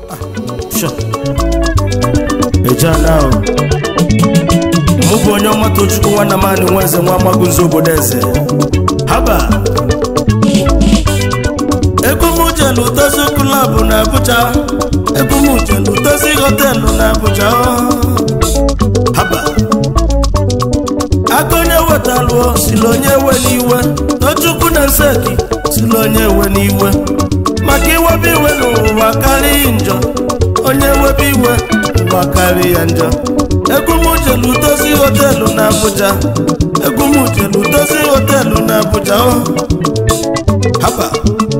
Sure. ejana o mụ bụ onye ọma tochukwu nwanna m anị nwa eze nwa amagunzo obodo eze haba ebumujelu dozi klọbụ na abuja ebumujelu dozi họtelụ na abuja haba aka onye wetalụọ sili onye ewe n'iwe tochukwu na nseki sili onye ewe n'iwe maka iwebe iwe n'ụwa karịghị njọ onye webe iwe ụwa karị ya njọ egwumujelu dozi họtelụ na abuja egwumujelu dozi họtelụ na abuja o haba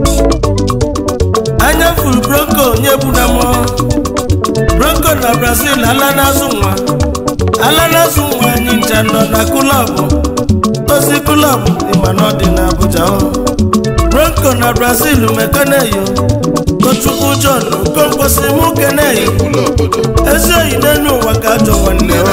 anya furu bronco nye bụ na mọ bronco na brazil ala na-azụ nwa ala na-azụ nwa anyị ncha nọ na kulọbụ dozi kulọbụ ịma na ọ dị na abuja o bronco na brazil mekeneyo tochukwu john okonkwosi mụ keneyo ezi oyi n'elu ụwa ka ajọ nwanne o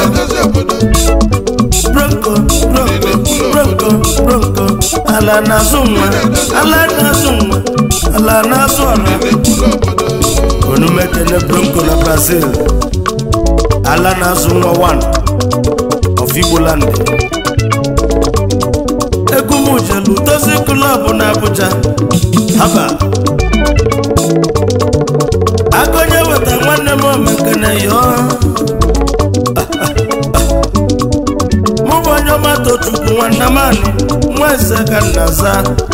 bronco bronco bronco bronco ala na-azụ nwa ala na-azụ nwa ala na-azụ ọra onumekene bronco na brazil ala na-azụ nwa 1 of igboland egumujelu dozi klọbụ na abuja haba agonye weta nwanne m omekene yo mụ bụ onye ọma tochukwu nwanne m anị nwa eze ka nna za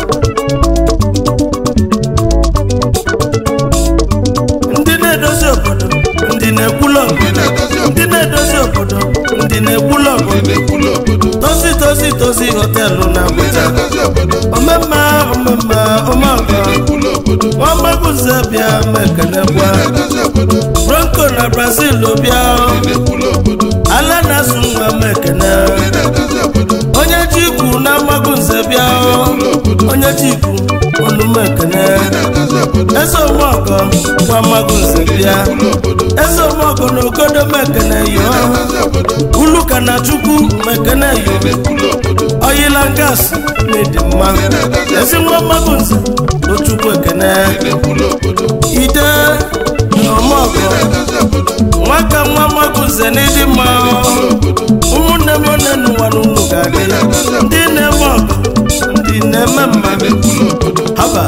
ndị na-edozi obodo ndị na-ekwula obodo ndị na-edozi obodo ndị na-ekwula obodo tozi tozi tozi họtelụ na abuja omemma omemma omeọgọ nwamagbuze bịa mekenekwa bronco na brazil bịa ala na-asụ nwa mekene onye ji ikwu na amagunze bịa onye ji ikwu onumekene eze omeọgọ nwa amagunze bịa eze omeọgọ na ogodo mekene yo uluka na chukwu mekene yo oyila ngas na-edi mma ezi nwa amagunze tochukwu ekene ide na omeọgọ nwaka nwa amagunze n'ịdị mma ụmụnne m one n'ụwa n'ụlọ ga-adị ndị na-eme ọgụ ndị na-eme mma haba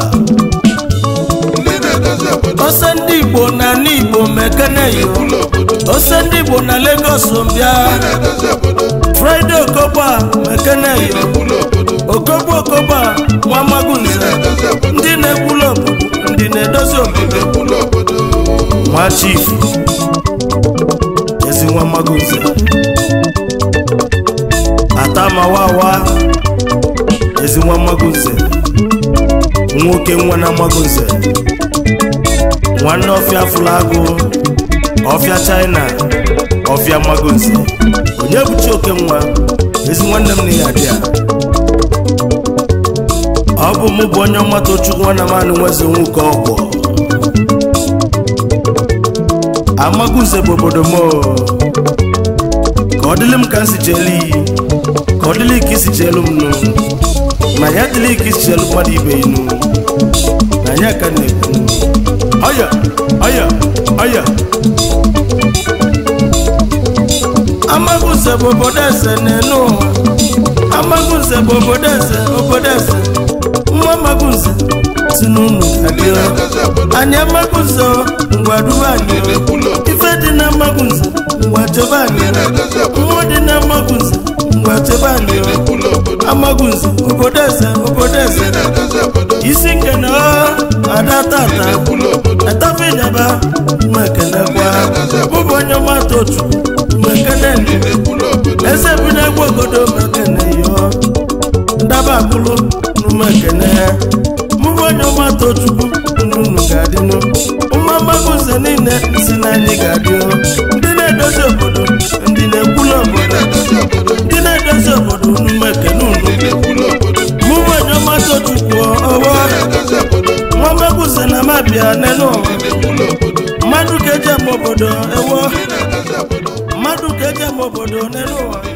ose ndị igbo na ala igbo mekeneyo ose ndị igbo na Lagos bịa fraịde okogba mekeneyo okogbo okogba nwa magunze ndị na-ekwulu obodo ndị na-edozi obodo nwa chief ezi nwa magunze atamawawa ezi nwa magunze nwoke nwa na magunze nwanne ọfịa fụlagụ ọfịa china ọfịa magunze onye bụchi oke nwa ezi nwanne m na ya dị a ọ bụ mụ bụ onye ọma tochukwu nwanne m anụ nweze nwoke ọgwọ amagunze bụ obodo m ka ọ dịlị m ka m si chelu iyi ka ọ dịlị ka isi chelu m nụ ma ya dịlị ka isi chelu mmadụ ibe inu na ya ka na-ekwu ọya ọya ọya amagunze bụ obodo eze n'elu ụwa amagunze bụ obodo eze obodo eze nwa amagunze si n'unu adịọ anyị amagunze ngwa duba anyị ife dị na amagunze ngwa chebe anyị mmụọ dị na amagunze ngwa chebe anyị amagunze obodo eze obodo eze isi nkene ada tata atafidaba mmekenekwa bụbụ onye ọma tochu mmekene eze bi na-egwu ogodo mekene yo ndaba akụlụ numekene mụbụ onye ọma tochukwu nnunu ga-adịnụ ụmụ amagunze niile si na anyị ga-adị ndị na-edozi obodo ndị na-ekwulu obodo ndị na-edozi obodo numekene unu mụbụ onye ọma tochukwu ọwọ nwa amagunze na mabịa n'elu ụwa mmadụ ka eji ama obodo ewo mmadụ ka eji ama obodo n'elu ụwa